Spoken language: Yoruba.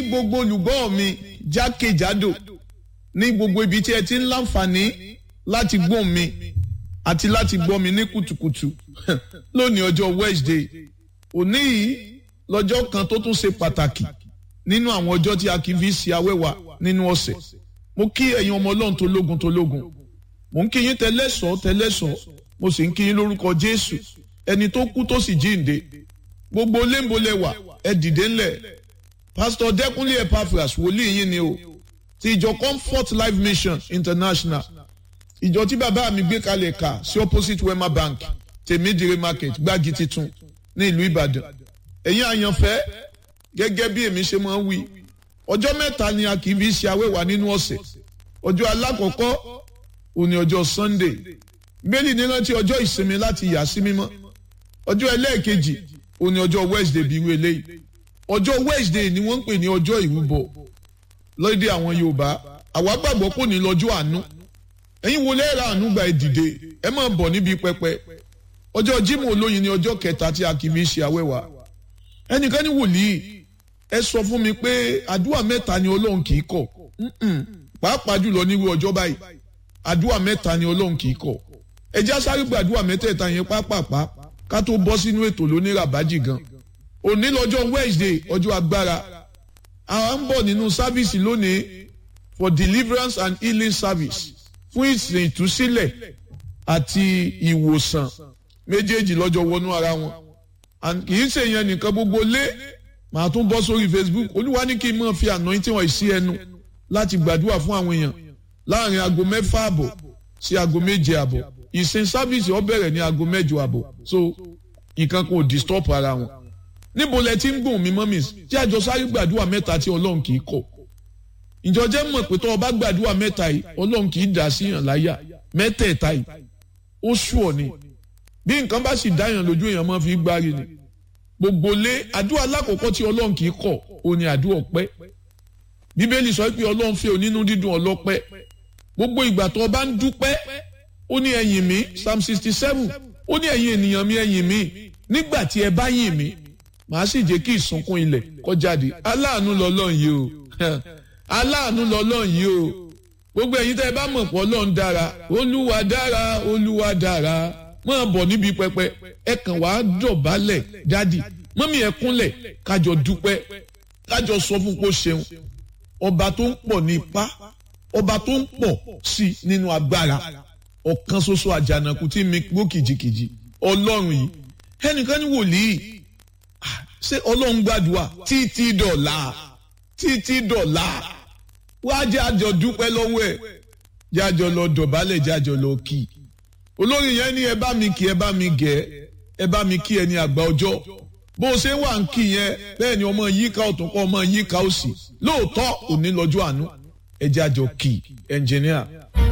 gbogbo olùgbọ́ mi jákèjádò ní gbogbo ibi tí ẹ ti ń láǹfààní láti gbọ́ mi àti láti gbọ́ mi ní kùtùkùtù lónìí ọjọ́ Wednesday òní yìí lọ́jọ́ kan tó tún ṣe pàtàkì nínú àwọn ọjọ́ tí a kì í fi ṣe awẹ́wà nínú ọ̀sẹ̀ mo kí ẹ̀yin ọmọ ọlọ́run tó lógun tó lógun mo ń kí yín tẹ́lẹ̀sọ́ tẹ́lẹ̀sọ́ mo sì ń kí yín lórúkọ Jésù ẹni tó kú tó sì jíǹde gbogbo léńbolẹ̀wà ẹ dìde ńlẹ̀ pásítọ̀ Dẹ́kúnlé Epaphras wòlíì yín ni o ti ìjọ Comfort Life Mission International ìjọ tí bàbá mi gbé kalẹ̀ kà sí opposite Wema Bank tèmídìrí market gbági titun ní ìlú Ìbàdàn ẹ̀yin àyànfẹ́ gẹ́gẹ́ bí èmi ṣe máa ń wí ọjọ́ mẹ́ta ni a kì í fi ṣe awẹ́wà nínú ọ̀sẹ̀ ọjọ́ alákọ̀ọ́kọ́ òní ọjọ́ Sunday gbélé ní rántí ọjọ́ ìsinmi láti yà sí mímọ́ ọjọ́ ẹlẹ́ẹ̀kejì òní ọjọ́ Wednesday bí wí eléyìí ọjọ́ Wednesday ni wọ́n ń pè ní ọjọ́ ìrúbọ lóde àwọn Yorùbá àwa gbàgbọ́ kò ní lọ́jọ́ àánú ẹ̀yin wo lẹ́ẹ̀rọ àánú gba ìdìde ẹ máa bọ̀ níbi pẹpẹ ọjọ́ Jímọ̀ olóyin ni ọjọ́ kẹta tí a kì í fi ṣe awẹ́wà ẹnìkan ní wòlíì ẹ sọ fún mi pé àdúrà mẹ́ta ni Ọlọ́run kì í kọ̀ pàápàá jùlọ nírú ọjọ́ báyìí àdúrà mẹ́ta ni Ọlọ́run kì í kọ̀ ẹ já sáré gba àdúrà mẹ́tẹ̀ẹ̀ta yẹn pápápá ká tó bọ́ sínú ètò lóní ràbájì gan òní lọ́jọ́ Wednesday ọjọ́ agbára àwọn ń bọ̀ nínú sáfíìsì lónìí for deliverance and healing service fún ìsìn ìtúsílẹ̀ àti ìwòsàn méjèèjì lọ́jọ́ wọnú ara wọn kì í ṣe yẹn nìkan gbogbo lé màá tún bọ́ sórí Facebook olúwa ní kí n máa fi anointing wọn sí ẹnu láti gbàdúrà fún àwọn èèyàn láàrin aago mẹ́fà àbọ̀ sí aago méje àbọ̀ ìsìn sáfíìsì ó bẹ̀rẹ̀ ní aago mẹ́jọ àbọ̀ so nǹkan kò disturb ara wọn níbo lẹ ti ń gùn mí mọ́mí tí àjọ sáré gbàdúrà mẹ́ta tí ọlọ́run kì í kọ̀ ìjọ jẹ́ mọ̀ pé tó o bá gbàdúrà mẹ́ta yìí ọlọ́run kì í dà sí yàn láyà mẹ́tẹ̀ẹ̀ta yìí ó sú ọ ni bí nǹkan bá sì dáyàn lójú èèyàn máa fi gbárí ni gbogbo lé àdúrà alákọ̀ọ́kọ́ tí ọlọ́run kì í kọ̀ ó ní àdúrà ọpẹ́ bíbélì sọ pé ọlọ́run fẹ́ onínú dídùn ọlọ́pẹ́ gbogbo ìgbà tó o bá ń dúpẹ́ ó ní ẹ̀yìn mi psalm sixty seven ó ní ẹ̀yin ènìyàn mi ẹ̀yìn mi nígbà tí ẹ bá yìn mí màá sì jẹ́ kí ìsunkún ilẹ̀ kó jáde aláàánú lọ́lọ́run yìí o aláàánú lọ́lọ́run yìí o gbogbo ẹ̀yin tẹ́ ẹ bá mọ̀ pé ọlọ́run dára olúwa dára olúwa dára máa bọ̀ níbi pẹpẹ ẹ kàn wá dọ̀bálẹ̀ dádì mọ́mí ẹ kúnlẹ̀ kájọ dúpẹ́ kájọ sọ fún kó ṣeun ọba tó ń pọ̀ ní ipá ọba tó ń pọ̀ sí nínú agbára ọ̀kan ṣoṣo àjànàkú tí mi gbó kìjikìji ọlọ́run yìí ẹnìkan ní wòlíì ṣé ọlọ́run gbàdúrà títí dọ̀la títí dọ̀la wá jẹ́ àjọ dúpẹ́ lọ́wọ́ ẹ̀ jẹ́ àjọ lọ dọ̀bálẹ̀ jẹ́ àjọ lọ kì í olórin yẹn ní ẹ bá mi kí ẹ bá mi gẹ̀ ẹ bá mi kí ẹ ní àgbà ọjọ́ bó o ṣe wà ń kí yẹn bẹ́ẹ̀ ni ọmọ yíká ọ̀tún kọ́ ọmọ yíká òsì lóòótọ́ òní lọ́jọ́ àánú ẹ jẹ́ àjọ kì í ẹnjìníà.